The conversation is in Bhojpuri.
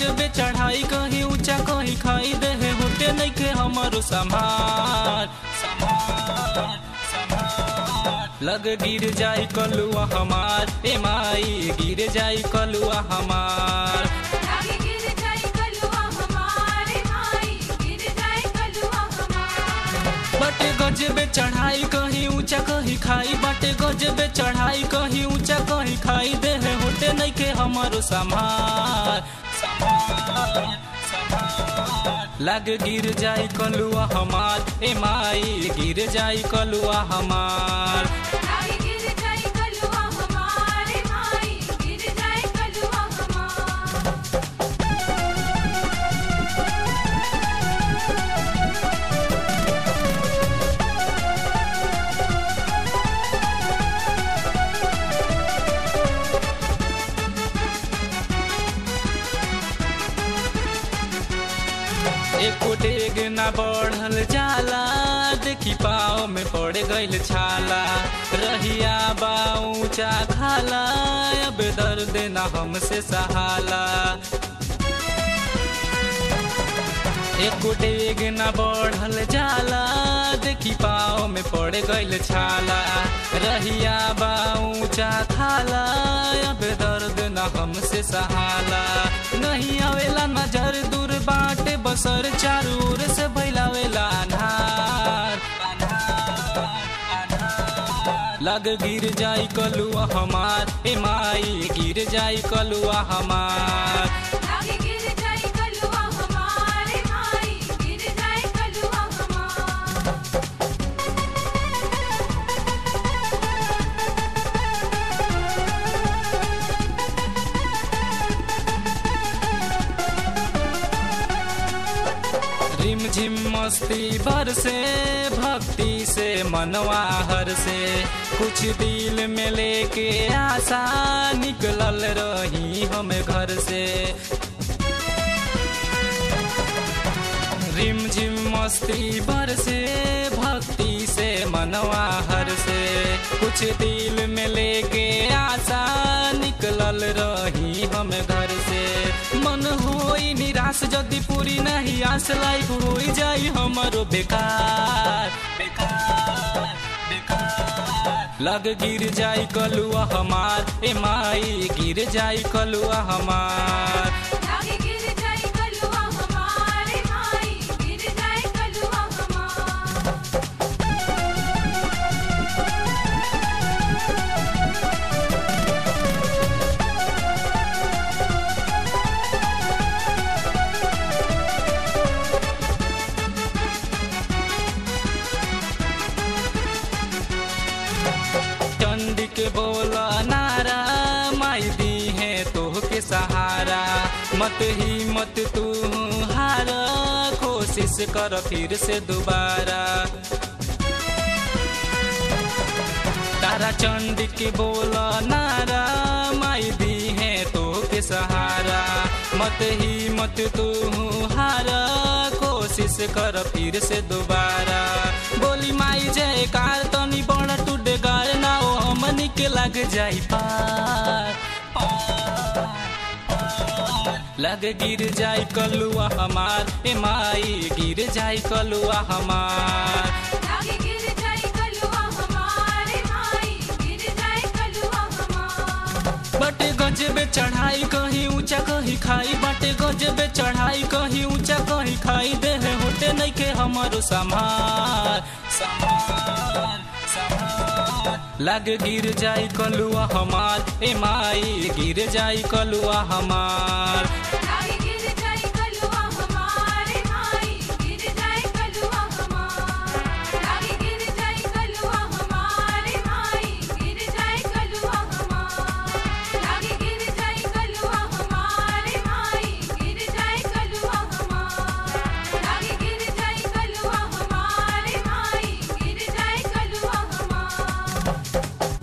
गजबे चढ़ाई कहीं ऊंचा कहीं खाई दे है होते नहीं के हमारो समार समार समार लग गिर जाई कलुआ हमार ए माई गिर जाई कलुआ हमार लागे गिर जाई कलुआ हमारे माई गिर जाई कलुआ हमार बटे गजबे चढ़ाई कहीं ऊंचा कहीं खाई बटे गजबे चढ़ाई कहीं ऊंचा कहीं खाई दे है होते नहीं के हमारो समार समार समार लग गिर जाई कलुआ हमार ए माई गिर जाई कलुआ हमार लागे गिर जाई कलुआ हमारे माई गिर जाई कलुआ हमार एको डेग ना बढ़ल जाला देखी पाँव में पड़ गइल छाला रहिया बा ऊंचा खाला अब दर्द ना हमसे सहाला एको डेग ना बढ़ल जाला देखी पाँव में पड़ गइल छाला रहिया बा ऊंचा खाला अब दर्द ना हमसे सहाला नहीं आवेला नजर दूर बाटे बसर चारू ओर से भैलावेला अन्हार लग गिर जाई कलुआ हमार ए माई गिर जाई कलुआ हमार लागे गिर जाई कलुआ हमारे माई गिर जाई कलुआ हमार रिम झिम मस्ती भर से भक्ति से मनवा हर से कुछ दिल में लेके आशा निकलल रही हम घर से रिम झिम मस्ती भर से भक्ति से मनवा हर से कुछ दिल में लेके आशा निकलल रही हम घर से मन होई निराश यदि पूरी नहीं आस लाइफ होई जाई हमारो बेकार बेकार बेकार लग गिर जाई कलुआ हमार ए माई गिर जाई कलुआ हमार लागे गिर जाई कलुआ हमारे माई गिर जाई कलुआ हमार चंडी के बोला नारा माई दी है तोह के सहारा मत ही मत तू हार कोशिश कर फिर से दोबारा तारा चंडी के बोला नारा माई दी है तो के सहारा मत ही मत तू हार कोशिश कर फिर से दोबारा बोली माई जयकार तनी बड़ा टूटे गार ना ओ हमनी के लग जाई पार लग गिर जाई कलुआ हमार ए माई गिर जाई कलुआ हमार लागे गिर जाई कलुआ हमारे माई गिर जाई कलुआ हमार बटे गजबे चढ़ाई कहीं ऊंचा कहीं खाई बटे गजबे चढ़ाई कहीं ऊंचा कहीं खाई दे है होते नहीं के हमारो समार समार समार लग गिर जाई कलुआ हमार ए माई गिर जाई कलुआ हमार लागे